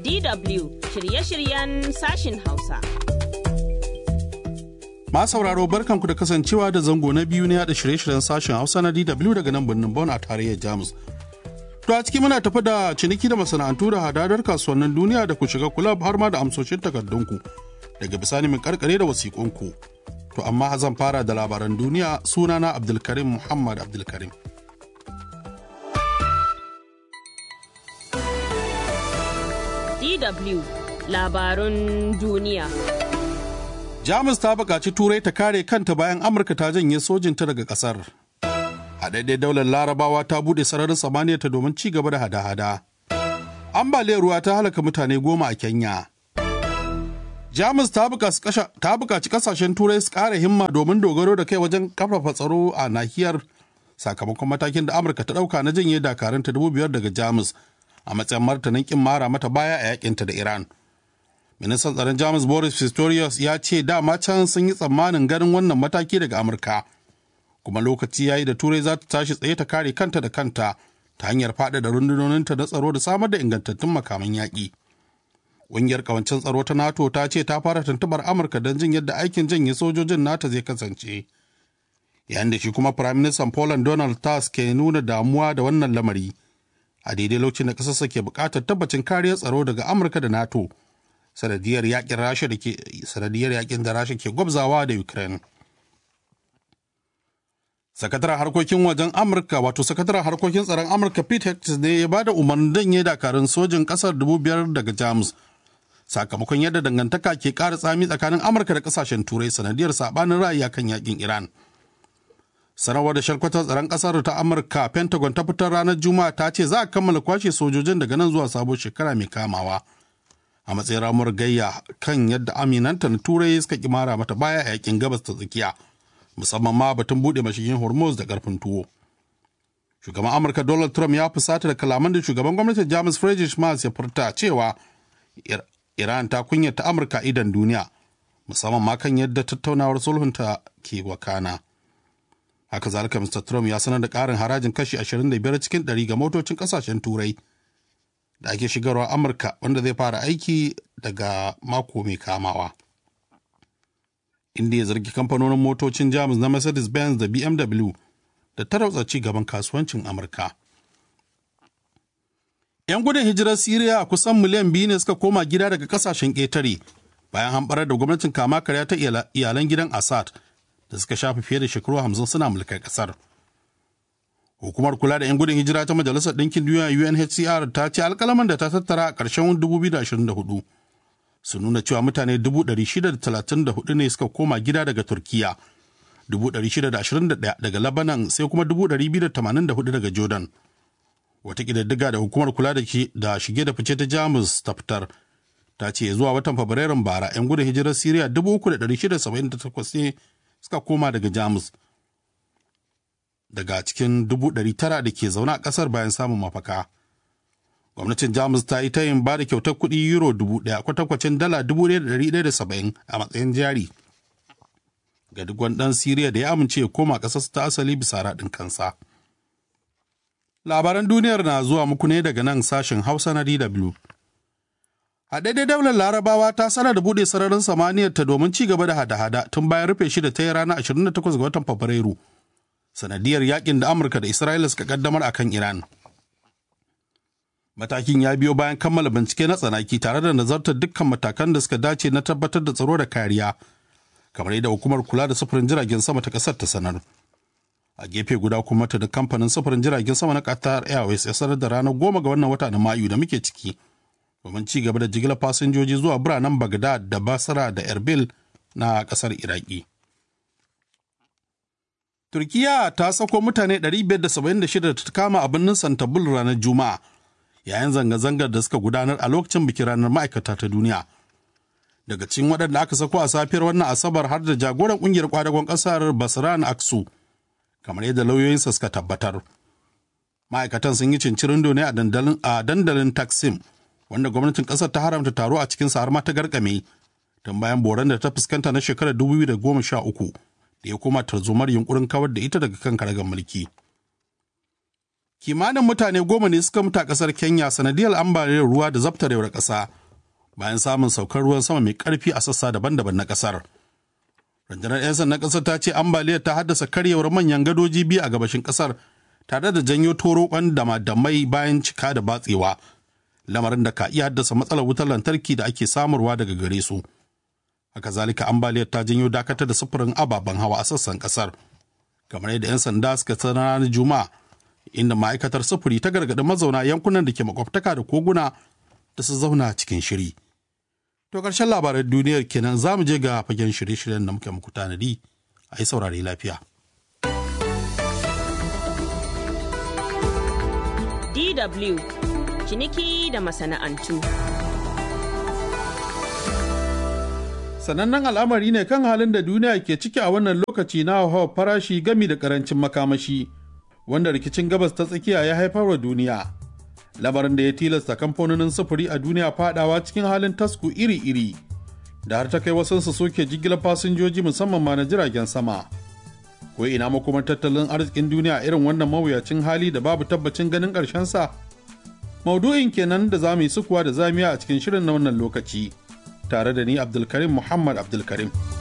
DW shirye-shiryen sashin Hausa. Ma sauraro barkanku da kasancewa da zango na biyu na yada shirye-shiryen sashen Hausa na DW daga nan birnin Bonn a tarayyar Jamus. To a ciki muna tafi da ciniki da masana'antu da hadadar kasuwannin duniya da ku shiga kulab har ma da amsoshin takardunku. Daga bisani min karkare da wasiƙunku. To amma zan fara da labaran duniya sunana Abdulkarim Muhammad Abdulkarim. DW labarun duniya. Jamus ta buƙaci Turai ta kare kanta bayan Amurka ta janye sojinta daga ƙasar. A daidai daular Larabawa ta buɗe sararin samaniya ta domin ci gaba da hada-hada. Ambaliyar ruwa ta halaka mutane goma a Kenya. Jamus ta buƙaci ƙasashen Turai su ƙara himma domin dogaro da kai wajen kafafa tsaro a nahiyar sakamakon matakin da Amurka ta ɗauka na janye dakaranta dubu biyar daga Jamus a matsayin martanin kin mara mata baya a yakinta da Iran. Ministan tsaron Jamus Boris Pistorius ya ce dama can sun yi tsammanin ganin wannan mataki daga Amurka. Kuma lokaci ya yi da Turai za ta tashi tsaye ta kare kanta da kanta ta hanyar faɗaɗa rundunoninta na tsaro da samar da ingantattun makaman yaƙi. Ƙungiyar ƙawancin tsaro ta NATO ta ce ta fara tuntubar Amurka don jin yadda aikin janye sojojin NATO zai kasance. Yayin da shi kuma Firaministan Poland Donald Tusk ke nuna damuwa da wannan lamari. A daidai lokacin da ƙasarsa ke buƙatar tabbacin kariyar tsaro daga Amurka da NATO. sanadiyar yakin rasha da ke sanadiyar yakin da rasha ke gwabzawa da ukraine sakataren harkokin wajen amurka wato sakataren harkokin tsaron amurka pete hexas ne ya bada umarnin danye dakarun sojin kasar dubu biyar daga jamus sakamakon yadda dangantaka ke ƙara tsami tsakanin amurka da kasashen turai sanadiyar sabanin ra'ayi kan yakin iran sanarwar da sharkwatar tsaron kasar ta amurka pentagon ta fitar ranar juma'a ta ce za a kammala kwashe sojojin daga nan zuwa sabon shekara mai kamawa a matsayin ramuwar gayya kan yadda aminanta na turai suka kimara mata baya a yakin gabas ta tsakiya musamman ma batun buɗe mashigin hormuz da karfin tuwo shugaban amurka donald trump ya fusata da kalaman da shugaban gwamnatin jamus friedrich merz ya furta cewa iran ta kunyata amurka idan duniya musamman ma kan yadda tattaunawar sulhunta ke wakana haka zalika mr trump ya sanar da ƙarin harajin kashi 25 cikin 100 ga motocin ƙasashen turai da ake shigarwa amurka wanda zai fara aiki daga mako mai kamawa inda ya zargi kamfanonin motocin jamus na mercedes-benz da bmw da tarauta ci gaban kasuwancin amurka 'yan gudun hijirar siriya kusan miliyan biyu ne suka koma gida daga kasashen ƙetare bayan hamɓarar da gwamnatin kama karya ta iyalan gidan assad da suka shafi fiye da shekaru hamsin suna mulkar ƙasar Hukumar kula da 'yan gudun hijira ta Majalisar Ɗinkin Duniya UNHCR ta ce alkalaman da ta tattara a ƙarshen 2024 su nuna cewa mutane 634 ne suka koma gida daga Turkiya, 621 daga Lebanon sai kuma 284 daga Jordan. Wata ƙididdiga da hukumar kula da shige da fice ta Jamus ta fitar ta ce zuwa watan Fabrairun bara 'yan gudun hijirar Siriya 3,678 ne suka koma daga Jamus. daga cikin dubu ɗari tara da ke zaune a ƙasar bayan samun mafaka. Gwamnatin Jamus ta yi tayin ba da kyautar kuɗi euro dubu ɗaya kwatankwacin dala dubu ɗaya da ɗari ɗaya da saba'in a matsayin jari. Ga duk wani ɗan Siriya da ya amince ya koma ƙasarsa ta asali bisa raɗin kansa. Labaran duniyar na zuwa muku ne daga nan sashen Hausa na DW. A daidai daular Larabawa ta sanar da buɗe sararin samaniyar ta domin ci gaba da hada-hada tun bayan rufe shi da ta yi ranar 28 ga watan Fabrairu. sanadiyar yakin da Amurka da Isra'ila suka kaddamar a kan Iran. Matakin ya biyo bayan kammala bincike na tsanaki tare da nazartar dukkan matakan da suka dace na tabbatar da tsaro da kariya, kamar yadda hukumar kula da sufurin jiragen sama ta ƙasar ta sanar. A gefe guda kuma ta da kamfanin sufurin jiragen sama na Qatar Airways ya sanar da ranar goma ga wannan wata na Mayu da muke ciki, domin ci gaba da jigilar fasinjoji zuwa biranen Baghdad da Basra da Erbil na ƙasar Iraki. Turkiya ta sako mutane 576 da ta kama a birnin Santabul ranar Juma'a yayin zanga-zangar da suka gudanar a lokacin bikin ranar ma'aikata ta duniya. Daga cikin waɗanda aka sako a safiyar wannan Asabar har da jagoran ƙungiyar kwadagon ƙasar Basran Aksu, kamar yadda lauyoyinsa suka tabbatar. Ma'aikatan sun yi cincirindo ne a dandalin Taksim, wanda gwamnatin ƙasar ta haramta taro a cikinsa har ma ta garkame, tun bayan boran da ta fuskanta na shekarar 2013. da ya koma tarzomar yunkurin kawar da ita daga kan karagar mulki. kimanin mutane goma ne suka mutu a ƙasar kenya sanadiyar ambaliyar ruwa da zabtarewar ƙasa bayan samun saukar ruwan sama mai ƙarfi a sassa daban-daban na ƙasar rundunar 'yan sandan ƙasar ta ce ambaliyar ta haddasa karyewar manyan gadoji biyu a gabashin ƙasar tare da janyo toroƙon damadamai bayan cika da batsewa lamarin da ka iya haddasa matsalar wutar lantarki da ake samarwa daga gare su haka zalika ambaliyar ta janyo dakatar da sufurin ababen hawa a sassan ƙasar kamar yadda 'yan sanda suka sanar ranar juma'a inda ma'aikatar sufuri ta gargaɗi mazauna yankunan da ke makwabtaka da koguna da su zauna cikin shiri. To ƙarshen labaran duniyar kenan za mu je ga fagen shirye-shiryen da muke muku tanadi a yi saurare lafiya. DW ciniki da masana'antu. Sanannen al'amari ne kan halin da duniya ke ciki a wannan lokaci na hawa farashi gami da karancin makamashi, wanda rikicin gabas ta tsakiya ya haifar wa duniya. Lamarin da ya tilasta kamfanonin sufuri a duniya fadawa cikin halin tasku iri-iri, da har ta kai wasansu soke jigilar fasinjoji musamman ma na jiragen sama. Ko ina makomar tattalin arzikin duniya irin wannan mawuyacin hali da babu tabbacin ganin ƙarshensa? Maudu'in kenan da za mu yi sukuwa da zamiya a cikin shirin na wannan lokaci. tare da ni Abdulkarim Muhammad Abdulkarim.